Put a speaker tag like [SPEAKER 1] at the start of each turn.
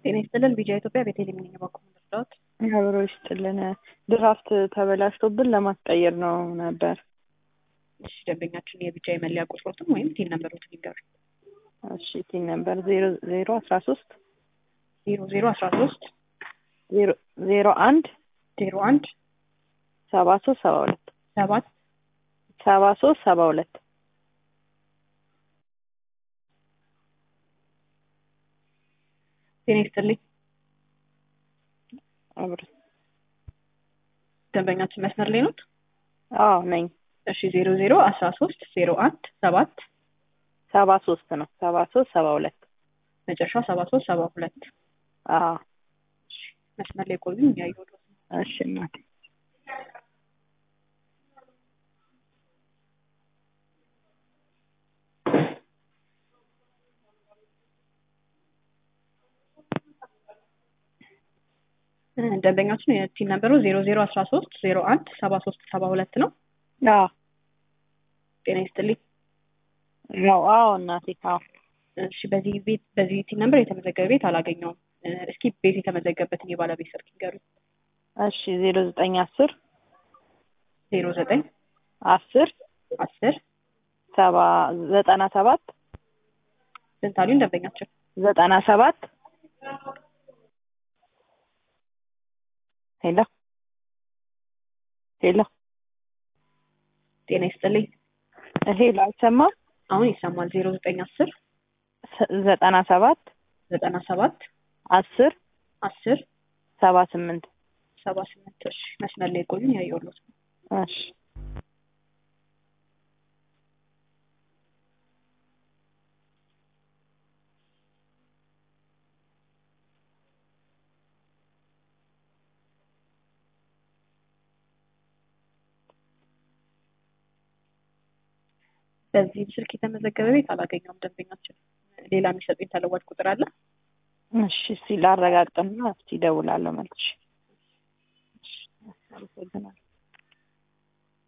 [SPEAKER 1] ጤና ይስጥልን ቢጃ ኢትዮጵያ ቤተልሔም ነኝ። በኩል ምርዳዎት
[SPEAKER 2] አብሮ ይስጥልን። ድራፍት ተበላሽቶብን ለማስቀየር ነው ነበር።
[SPEAKER 1] እሺ ደንበኛችን የቢጃ የመለያ ቁጥሮትን ወይም ቲን ነምበሮትን ይንገሩ።
[SPEAKER 2] እሺ ቲን ነበር ዜሮ ዜሮ አስራ ሶስት
[SPEAKER 1] ዜሮ ዜሮ አስራ ሶስት
[SPEAKER 2] ዜሮ ዜሮ አንድ
[SPEAKER 1] ዜሮ አንድ
[SPEAKER 2] ሰባ ሶስት ሰባ ሁለት
[SPEAKER 1] ሰባት
[SPEAKER 2] ሰባ ሶስት ሰባ ሁለት
[SPEAKER 1] ጤና ይስጥልኝ።
[SPEAKER 2] አብሮ
[SPEAKER 1] ደንበኛችን መስመር ላይ ኖት?
[SPEAKER 2] አዎ ነኝ።
[SPEAKER 1] እሺ ዜሮ ዜሮ አስራ ሶስት ዜሮ አንድ ሰባት
[SPEAKER 2] ሰባ ሶስት ነው ሰባ ሶስት ሰባ ሁለት
[SPEAKER 1] መጨረሻው ሰባ ሶስት ሰባ ሁለት
[SPEAKER 2] አዎ
[SPEAKER 1] መስመር ላይ ቆዩ እያየሁ ነው።
[SPEAKER 2] እሺ እናቴ
[SPEAKER 1] ደንበኛችን የቲን ነበሩ ዜሮ ዜሮ አስራ ሶስት ዜሮ አንድ ሰባ ሶስት ሰባ ሁለት ነው።
[SPEAKER 2] አዎ
[SPEAKER 1] ጤና ይስጥልኝ።
[SPEAKER 2] አዎ አዎ እናቴ አዎ
[SPEAKER 1] እሺ በዚህ ቤት በዚህ ቲን ነምበር የተመዘገበ ቤት አላገኘውም። እስኪ ቤት የተመዘገበበትን የባለቤት ስልክ ይንገሩኝ።
[SPEAKER 2] እሺ ዜሮ ዘጠኝ አስር
[SPEAKER 1] ዜሮ ዘጠኝ
[SPEAKER 2] አስር
[SPEAKER 1] አስር
[SPEAKER 2] ሰባ ዘጠና ሰባት
[SPEAKER 1] ስንት አሉኝ ደንበኛችን?
[SPEAKER 2] ዘጠና ሰባት ሄሎ ሄሎ
[SPEAKER 1] ጤና ይስጥልኝ።
[SPEAKER 2] ሄሎ አይሰማም?
[SPEAKER 1] አሁን ይሰማል። ዜሮ ዘጠኝ አስር
[SPEAKER 2] ዘጠና ሰባት
[SPEAKER 1] ዘጠና ሰባት
[SPEAKER 2] አስር
[SPEAKER 1] አስር
[SPEAKER 2] ሰባ ስምንት
[SPEAKER 1] ሰባ ስምንት እሺ መስመር ላይ ቆዩኝ ያየሁት
[SPEAKER 2] እሺ
[SPEAKER 1] በዚህ ስልክ የተመዘገበ ቤት አላገኘውም ደንበኛችን። ሌላ የሚሰጡኝ ተለዋጭ ቁጥር አለ?
[SPEAKER 2] እሺ እስኪ ላረጋግጥና እስኪ እደውላለሁ መልሼ። እሺ አመሰግናለሁ።